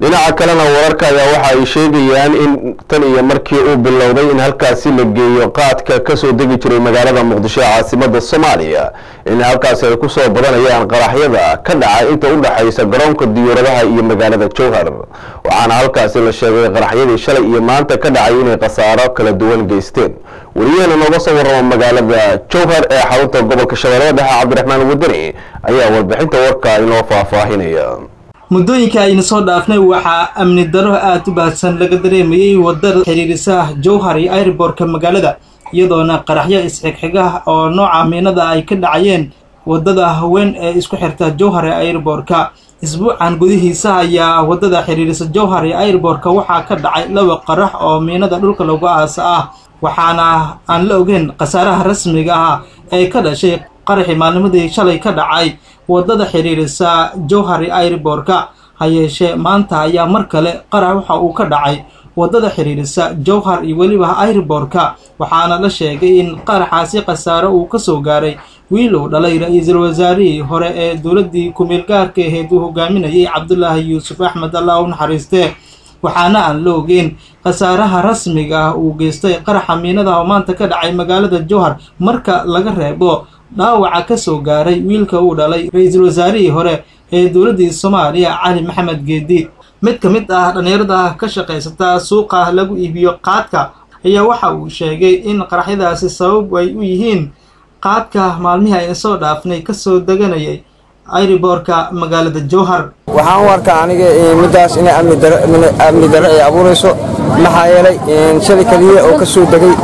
dhinaca kalena wararka ayaa waxa ay sheegayaan in tan iyo markii uu bilowday in halkaasi la geeyo qaadka kasoo degi jiray magaalada muqdisho ee caasimada soomaaliya in halkaasi ay kusoo badanayaan qaraxyada ka dhacay inta u dhexaysa garoonka diyuuradaha iyo magaalada jowhar waxaana halkaasi la sheegay qaraxyadii shalay iyo maanta ka dhacay inay khasaaro kala duwan geysteen wariyahena nooga soo warrama magaalada jowhar ee xarunta gobolka shabeellada dhexe cabdiraxmaan wadani ayaa warbixinta warka inoo faahfaahinaya muddooyinka ayna soo dhaafnay waxaa amni daro aada u baahsan laga dareemayey wadada xiriirisa jowhar iyo airbortka magaalada iyadoona qaraxyo isxigxiga oo nooca miinada ay ka dhacayeen wadada haween ee isku xirta jowhar ee airbortka isbuucan gudihiisa ayaa wadada xiriirisa jowhar iyo airbortka waxaa ka dhacay laba qarax oo miinada dhulka lagu aasa ah waxaana aan la ogeyn khasaaraha rasmiga ah ee ka dhashay qaraxii maalnimadii shalay ka dhacay wadada xiriirisa jowhari airbortka ha yeeshee maanta ayaa mar kale qarax waxa uu ka dhacay wadada xiriirisa jowhar iyo weliba airbortka waxaana la sheegay in qaraxaasi khasaare uu kasoo gaaray wiil uu dhalay ra-iisul wasaarihii hore ee dowladdii ku-meel gaarka aheyd uu hogaaminayay cabdulaahi yuusuf axmed allah u naxariistee waxaana aan la ogeyn khasaaraha rasmiga ah uu geystay qaraxa miinada oo maanta ka dhacay magaalada jowhar marka laga reebo dhaawaca ka soo gaaray wiilka uu dhalay ra-iisul wasaarihii hore ee dowladdii soomaaliya cali maxamed geedi mid ka mid ah dhallinyarada ka shaqaysata suuqa lagu iibiyo qaadka ayaa waxa uu sheegay in qaraxyadaasi sabab ay u yihiin qaadka maalmihii ayna soo dhaafnay kasoo deganayay airiboorka magaalada jowhar waxaan u arkaa aniga middaas inay amni daro ay abuurayso maxaa yeelay shalay keliya oo ka soo degay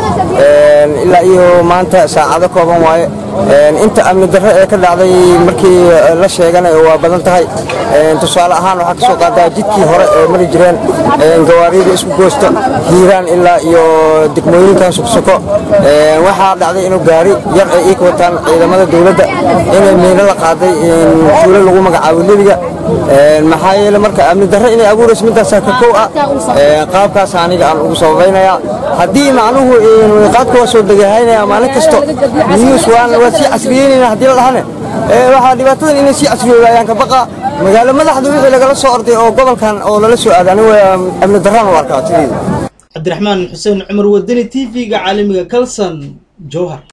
ilaa iyo maanta saacado kooban waaye inta amni darro ee ka dhacday markii la sheeganay waa badan tahay tusaale ahaan waxaa ka soo qaadaa jidkii hore ee mari jireen gawaariyada isku goosta hiiraan ilaa iyo degmooyinkan sugsoko waxaa dhacday inuu gaari yar ay iika wataan ciidamada dowladda inay miino la qaaday tuulo lagu magacaabo lebiga maxaa yeele marka amni darro inay abuurayso midaasaa ka kow ah qaabkaas aniga aan ugu sababaynayaa haddii macnuhu qaadka waa soo degahaynaya maalin kasto news waan waa sii casriyeynayna haddii la dhahane waxaa dhibaatadan inay sii casriyoodayaan ka baqa magaalo madaxda wixii lagala soo orday oo gobolkan oo lala soo aaday anigu amni darraan u arkaa tideeda cabdiraxmaan xuseen cumar wadani t v-ga caalamiga kalson jowhar